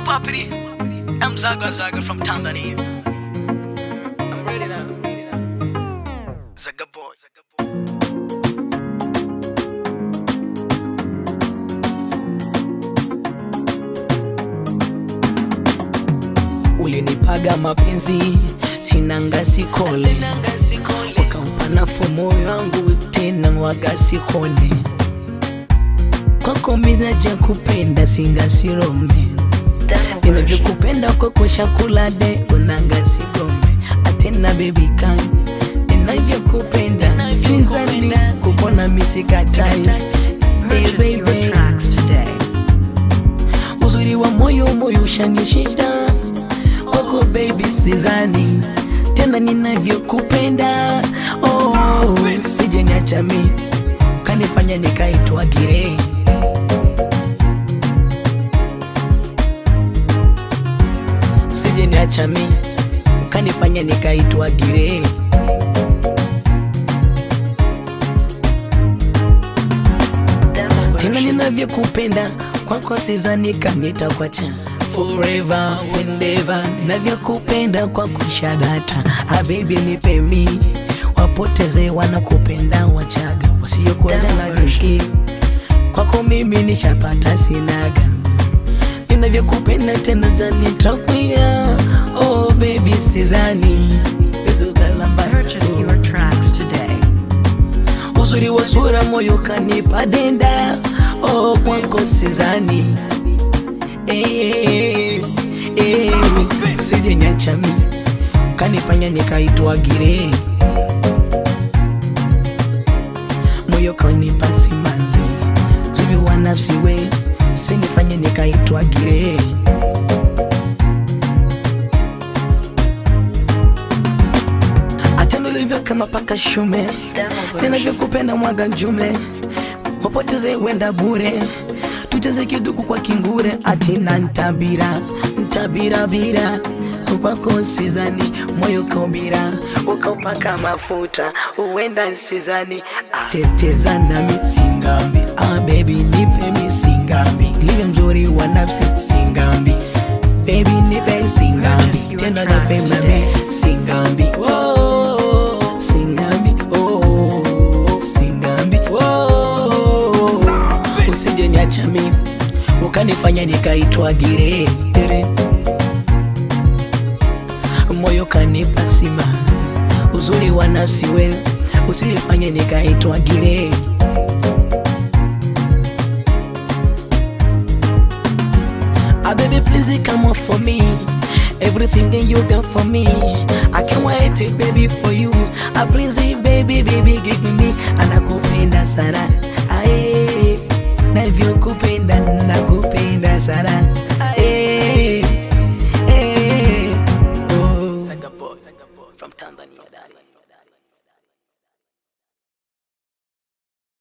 Papiri. I'm Zaga Zaga from Tanzania. I'm ready now. Zaga boy. Ulinipaga mapenzi sinanga sikole, ukampa nafuu moyo wangu tena waga sikone. Kwako mizaja kupenda singa sirome ninavyokupenda kwako shakula de unanga sigome atena baby kan ninavyokupenda sinzani kupona misikatai hey, baby. tracks today. uzuri wa moyo moyo ushanishida kwako baby sizani tena ninavyokupenda oh, sije niacha mi kanifanya nikaitwa girei sije niacha mi kanifanya nikaitwa girei tena ninavyokupenda kwako sizani kanitakuacha forever and ever ninavyokupenda kwako shadata habibi nipe mi wapoteze wanakupenda wachaga wasiokuacha na viki kwako mimi nishapata sinaga ninavyokupenda tena zanitakwia oh baby sizani Purchase your tracks today. uzuri wa sura moyo kanipa denda oh kwako sizani eh, eh, sije niacha mi kanifanya nikaitwa gire moyo kanipa simanzi zubi wa nafsi we sinifanye nikaitwa gire hata nilivyo kama paka shume ninavyokupenda mwaga njume wapoteze wenda bure tucheze kiduku kwa kingure atina ntabira ntabirabira kwako sizani moyo kaubira ukaupaka mafuta uenda sizani checheza nami singambi ah, baby nipe mi singambi live mzuri wa nafsi singambi baby nipe singambi tena napenda mi singambi oh, singambi oh, singambi oh, usije niacha mi ukanifanya nikaitwa gire Gire. moyo kanipa sima uzuri wa nafsi wewe usifanye nikaitwa gire Ah, baby, please come on for me. Everything that you got for me, I can't wait, baby, for you. Ah, please, baby, baby, give me, anakupenda sana.